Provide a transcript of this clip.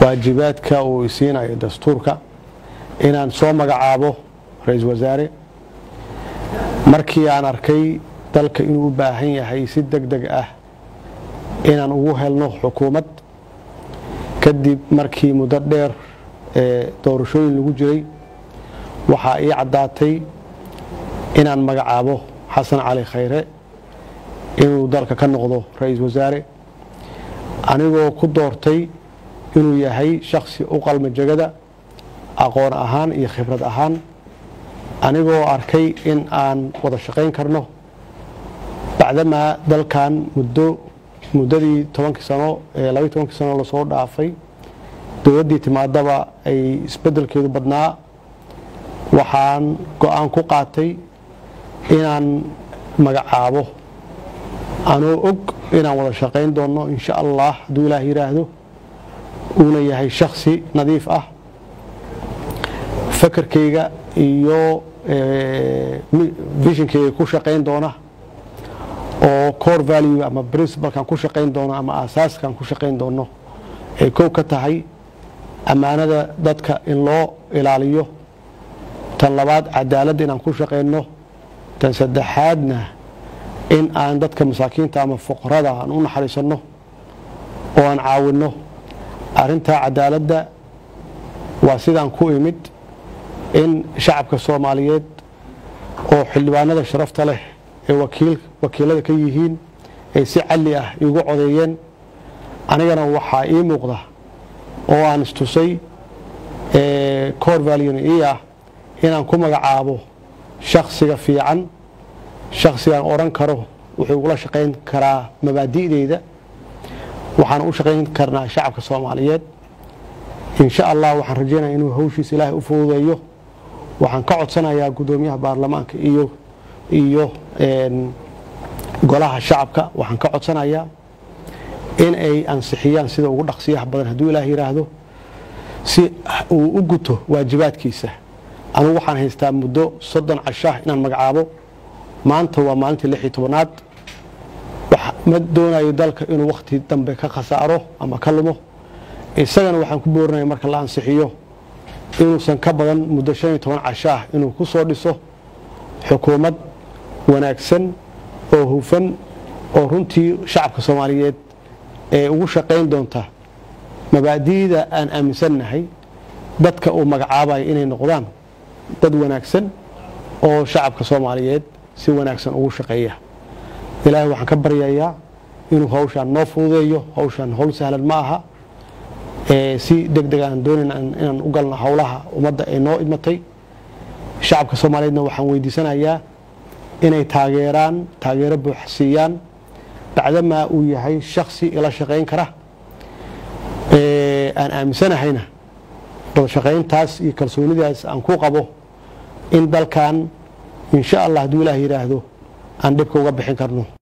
waajibaadka uu isiinayo dastuurka inaan soo magacaabo ra-iisul wasaare markii aan arkay dalka inuu u baahan yahay si deg deg ah inaan ugu helno xukuumad kadib markii muddo dheer ee doorashooyin lagu jiray waxaa ii caddaatay inaan magacaabo xasan cali khayre inuu dalka ka noqdo ra-iisul wasaare anigoo ku doortay inuu yahay shaksi u qalma jegada aqoon ahaan iyo khibrad ahaan anigoo arkay in aan wada shaqayn karno bacdamaa dalkan muddo muddadii tobankii sano ee labaiy tobankii sano lasoo dhaafay dowladdii timaadaba ay isbeddelkeedu badnaa waxaan go-aan ku qaatay inaan magacaabo anoo og inaan wada shaqayn doonno insha allah hadduu ilaah yidhaahdo uuna yahay shaksi nadiif ah fakarkayga iyo vishinkayga ku shaqayn doona oo core value ama principalkan ku shaqayn doono ama asaaskan ku shaqayn doono ay kow ka tahay ammaanada dadka in loo ilaaliyo tan labaad cadaaladda inaan ku shaqayno tan saddexaadna in aan dadka masaakiinta ama fuqarada aan u naxariisanno oo aan caawinno arrintaa cadaaladda waa sidaan ku imid in shacabka soomaaliyeed oo xildhibaanada sharafta leh ee wakiilada ka yihiin ay si calli ah iigu codeeyeen anigana waxaa ii muuqda oo aan istusay cor valun ii ah inaan ku magacaabo shaksiga fiican shaksigaan odhan karo wuxuu ugula shaqayn karaa mabaadi'deyda waxaan u shaqayn karnaa shacabka soomaaliyeed insha allah waxaan rajeynaya inuu hawshiisa ilaahay u fududeeyo waxaan ka codsanayaa guddoomiyaha baarlamaanka iyo iyo golaha shacabka waxaan ka codsanayaa in ay ansixiyaan sida ugu dhaqsiyaha badan hadduu ilaah yidhaahdo si uu u guto waajibaadkiisa anugu waxaan haystaa muddo soddon cashaah inaan magacaabo maanta waa maalintii lix iyo tobanaad ma doonayo dalka inuu wakhti dambe ka khasaaro ama ka lumo isagana waxaan ku boorinaya marka la ansixiyo inuusan ka badan muddo shan iyo toban cashaah inuu ku soo dhiso xukuumad wanaagsan oo hufan oo runtii shacabka soomaaliyeed ee ugu shaqayn doonta mabaadi'da aan aaminsannahay dadka uu magacaabayo inay noqdaan dad wanaagsan oo shacabka soomaaliyeed si wanaagsan ugu shaqeeya ilaahay waxaan ka baryayaa inuu hawshaan noo fududeeyo hawshaan howl sahlan ma aha si deg deg aan doonayna inaan u galno howlaha ummadda ee noo idmatay shacabka soomaaliyeedna waxaan weydiisanayaa inay taageeraan taageero buux siiyaan bacdamaa uu yahay shaksi ila shaqayn kara aan aaminsanahayna wada shaqayntaas iyo kalsoonidaas aan ku qabo in dalkan insha allah hadduu ilaah yidhaahdo aan dhibka uga bixin karno